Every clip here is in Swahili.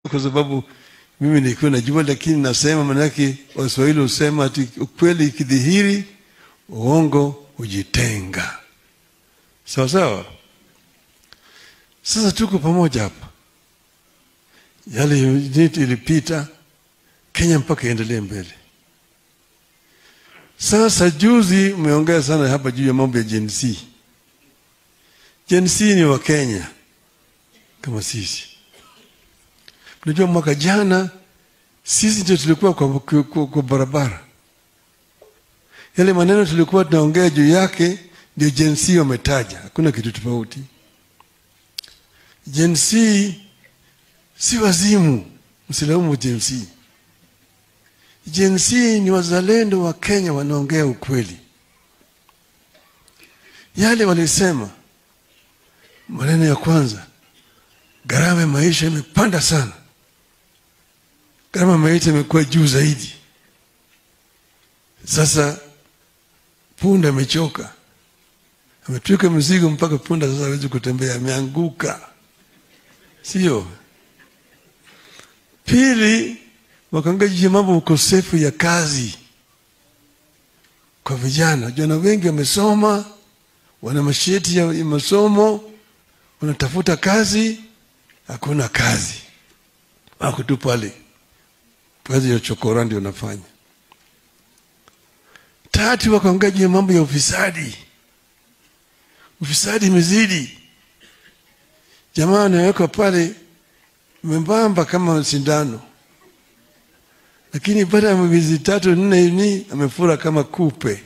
kwa sababu mimi nilikuwa najua, lakini nasema manake Waswahili husema ati ukweli ikidhihiri uongo hujitenga. Sawa sawa. Sasa tuko pamoja hapa, yale unit ilipita, Kenya mpaka iendelee mbele. Sasa juzi umeongea sana hapa juu ya mambo ya Gen Z. Gen Z ni wa Kenya kama sisi. Unajua mwaka jana sisi ndio tulikuwa kwa, kwa, kwa, kwa barabara. Yale maneno tulikuwa tunaongea juu yake ndio Gen Z wametaja, hakuna kitu tofauti. Gen Z si wazimu, msilaumu Gen Z. Gen Z ni wazalendo wa Kenya wanaongea ukweli. Yale walisema, maneno ya kwanza, gharama ya maisha imepanda sana, gharama ya maisha imekuwa juu zaidi. Sasa punda amechoka, ametwika mzigo mpaka punda sasa hawezi kutembea, ameanguka, sio? Pili, wakaongea juu ya mambo ukosefu ya kazi kwa vijana. Vijana wengi wamesoma, wana masheti ya masomo, wanatafuta kazi, hakuna kazi, wako tu pale, kazi ya chokora ndio wanafanya. Tatu, wakaongea juu ya mambo ya ufisadi. Ufisadi imezidi, jamaa anawekwa pale membamba kama sindano lakini baada ya miezi tatu nne ni amefura kama kupe.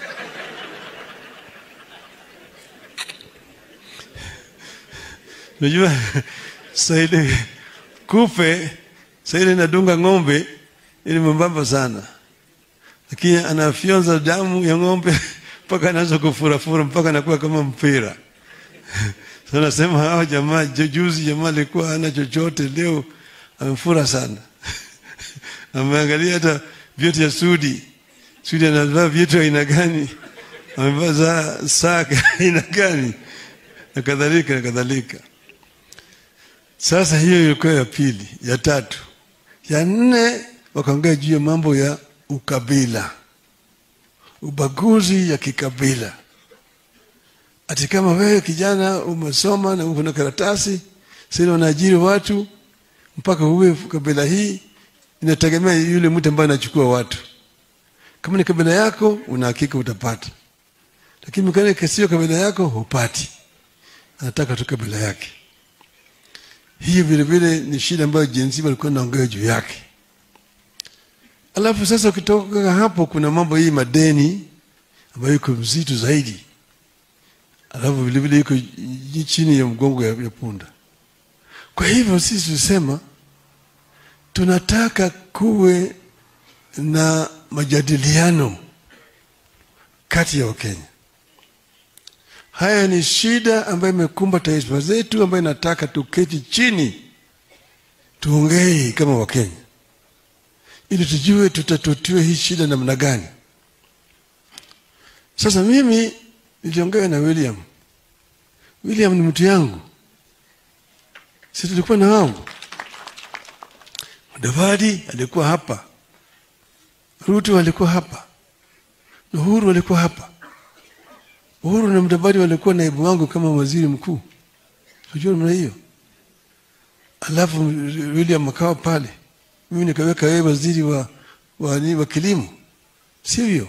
Unajua saile kupe saile inadunga ng'ombe ili membamba sana, lakini anafyonza damu ya ng'ombe mpaka anaanza kufurafura mpaka anakuwa kama mpira. Sasa nasema hawa jamaa, juzi jamaa alikuwa hana chochote, leo amefura sana ameangalia hata viatu ya Sudi. Sudi anavaa viatu aina gani, amevaa saa aina gani, na kadhalika na kadhalika. Sasa hiyo ilikuwa ya pili. Ya tatu, ya nne, wakaongea juu ya mambo ya ukabila, ubaguzi ya kikabila. Ati kama wewe kijana umesoma na uko na karatasi, sasa unaajiri watu mpaka uwe kabila hii inategemea yule mtu ambaye anachukua watu. Kama ni kabila yako, una hakika utapata, lakini kama sio kabila yako, hupati. Anataka tu kabila yake. Hii vile vile ni shida ambayo jinsi walikuwa naongea juu yake. Alafu sasa ukitoka hapo, kuna mambo hii madeni ambayo iko mzito zaidi, alafu vile vile iko chini ya mgongo ya, ya punda. Kwa hivyo sisi tusema tunataka kuwe na majadiliano kati ya Wakenya. Haya ni shida ambayo imekumba taifa zetu, ambayo inataka tuketi chini tuongee kama Wakenya ili tujue tutatutiwe hii shida namna gani. Sasa mimi niliongea na William. William ni mtu yangu, si tulikuwa na wangu Mudavadi alikuwa hapa, Ruto alikuwa hapa, Uhuru alikuwa hapa. Uhuru na Mudavadi walikuwa naibu wangu kama waziri mkuu, unajua namna hiyo. Alafu William akawa pale, mimi nikaweka yeye waziri wa, wa, wa, wa kilimo, sio hiyo.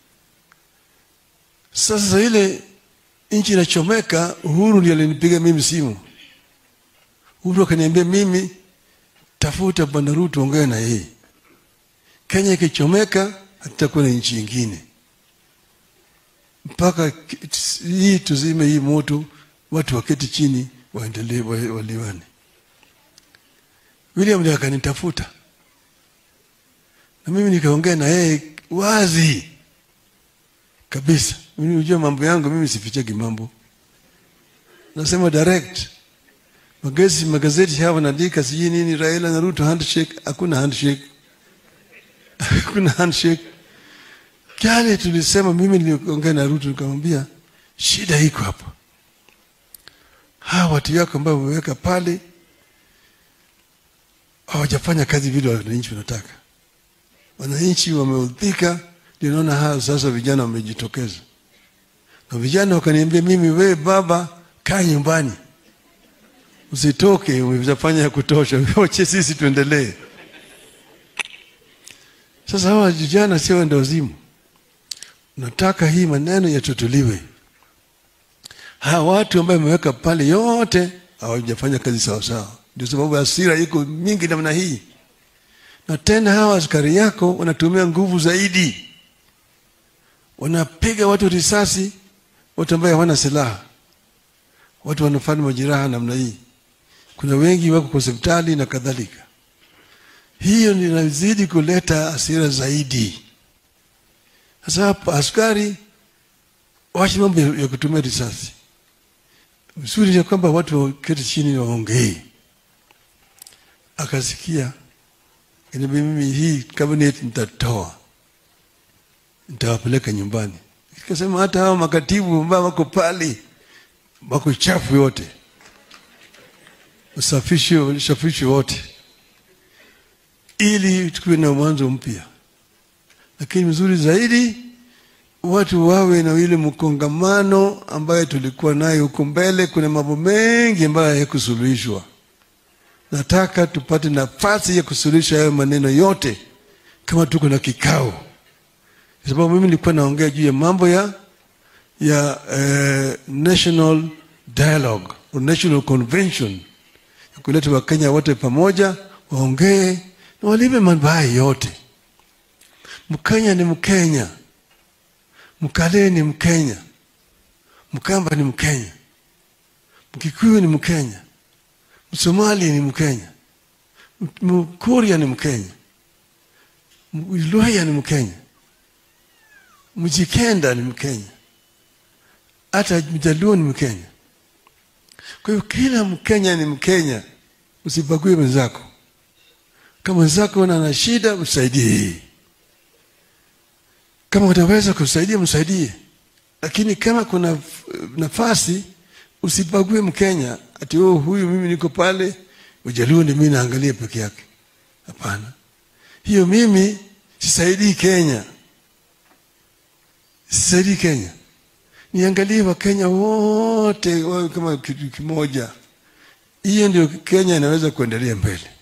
Sasa ile nchi inachomeka, Uhuru ndiye alinipiga mimi simu. Uhuru akaniambia mimi tafuta bwana Ruto, ongea na yeye. Kenya ikichomeka, hatutakuwa na nchi ingine mpaka hii tuzime hii moto, watu waketi chini waendelee waliwane. William ndiye akanitafuta na mimi nikaongea na yeye wazi kabisa. Mimi unajua mambo yangu, mimi sifichagi mambo, nasema direct magazeti magazeti haya wanaandika sijui nini, Raila na Ruto handshake. Hakuna handshake, hakuna handshake. Kale tulisema, mimi niliongea na Ruto nikamwambia shida iko hapa, hawa watu yako ambao wameweka pale hawajafanya kazi vile wananchi wanataka. Wananchi wameudhika, ndio naona haya sasa vijana wamejitokeza, na vijana wakaniambia mimi, we baba, kaa nyumbani, usitoke, umefanya ya kutosha, wache sisi tuendelee. Sasa hawa vijana sio wenda wazimu, nataka hii maneno yatutuliwe. Hawa watu ambayo wameweka pale yote hawajafanya kazi sawasawa, ndio sababu hasira iko mingi namna hii. Na tena hawa askari yako wanatumia nguvu zaidi, wanapiga watu risasi, watu ambaye hawana silaha, watu wanafanya majeraha namna hii. Kuna wengi wako kwa hospitali na kadhalika. Hiyo inazidi kuleta hasira zaidi. Sasa hapa askari waache mambo ya kutumia risasi. Vizuri ya kwamba watu waketi chini waongee. Akasikia inabidi mimi hii cabinet nitatoa, nitawapeleka nyumbani. Ikasema hata hawa makatibu ambao wako pale wako chafu yote, usafishe usafishe wote, ili tukuwe na mwanzo mpya. Lakini mzuri zaidi watu wawe na ile mkongamano ambayo tulikuwa nayo huko mbele. Kuna mambo mengi ambayo hayakusuluhishwa. Nataka tupate nafasi ya kusuluhisha hayo maneno yote kama tuko na kikao, kwa sababu mimi nilikuwa naongea juu ya mambo ya ya eh, national dialogue or national convention ya kuleta Wakenya wote pamoja waongee na walipe mambo haya yote. Mkenya ni Mkenya. Mkalee ni Mkenya, Mkamba ni Mkenya, Mkikuyu ni Mkenya, Msomali ni Mkenya, Mkuria ni Mkenya, Mluhya ni Mkenya, Mjikenda ni Mkenya, hata Mjaluo ni Mkenya. Kwa hiyo kila Mkenya ni Mkenya, usibague mwenzako. Kama mwenzako ana shida, msaidie kama utaweza kusaidia msaidie, lakini kama kuna nafasi usibague Mkenya ati oh, huyu mimi niko pale Ujaluo ni mimi naangalia peke yake. Hapana, hiyo mimi sisaidii Kenya, sisaidii Kenya. Niangalie Wakenya wote wawe kama kitu kimoja. Hiyo ndio Kenya inaweza kuendelea mbele.